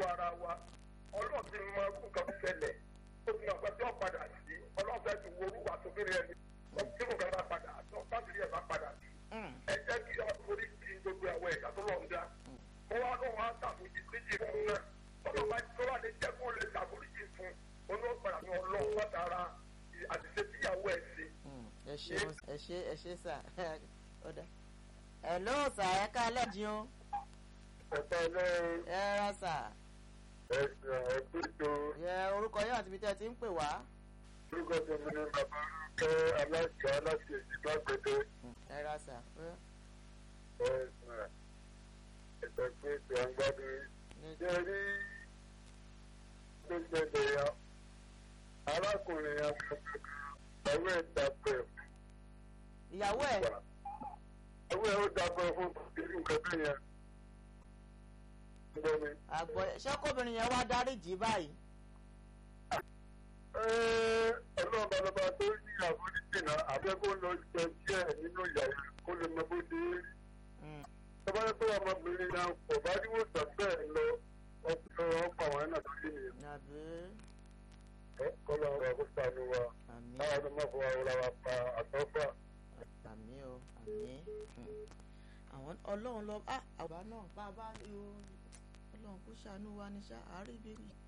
lọ́wọ́ ara wa ọlọ́run ti mọ irú nǹkan tó ṣẹlẹ̀ ó ti mọ nǹkan tí wọ́n padà sí ọlọ́run fẹ́ ti wo orúkọ àtòkèrè ẹni tí nǹkan bá padà tó fásitì ẹ̀ bá padà sí ẹ jẹ́ kí orí ti gbogbo àwọn ẹ̀yà tó lọ́n dá kó wá lóun á ṣàforíjì méjì fún un náà ọlọ́run bá tó wà lè jẹ́ kó lè ṣàforíjì fún un olóòpàdà ní ọlọ́run látara àtìṣe tíyàwó ẹ̀ ṣe. ẹ ṣe ẹ ṣe ẹ ṣe sà ọ̀dà ẹ ló sà ẹ ká lẹ́jìn o ọ̀tọ̀ ọlọ́run ẹ rà sà ẹ̀sìn ẹ̀kúto ẹ orúkọ yóò àti ibi tẹ́ ẹ ti ń pè wá orúkọ tó mi ní bàbá rúkẹ́ aláṣẹ aláṣẹ ìdílágbẹ̀dẹ ẹ rà sà ẹ̀sìn ẹ̀sìn pé ètò àgbàdo ṣe rí tó ṣẹlẹ̀ ya arákùnrin àwọn ẹ̀ dàpẹ̀ ìyàwó ẹ àwọn ẹ̀ ó dàpẹ̀ fún ìlú nǹkan bẹ́ẹ̀ yẹn. Gbọ́ mi. àgbọ̀ ṣé kóbìnrin yẹn wá dáríjì báyìí ọlọ́run balọ̀bá tó ní àforíjì náà àbẹ́kọ́ lọ jẹ díẹ̀ nínú ìyá yẹn kó lè mọ bó ṣe é rí. tọ́ba yẹn tó ọmọbìnrin náà kò bá ní wòsàn bẹ́ẹ̀ lọ ọkùnrin ọkọ̀ àwọn ẹ̀nà tó yé nìyẹn. àbí kọ́lọ́ ọ̀rọ̀ kó sànù wa àmì káwọn ọmọ fún wa wọlé wa pa àtọ́fà. àmì o àmì àwọn ọlọ́run lọ ah àwa náà bá a bá ọlọ́run kó ṣàánú wa ní ṣá àárí ibi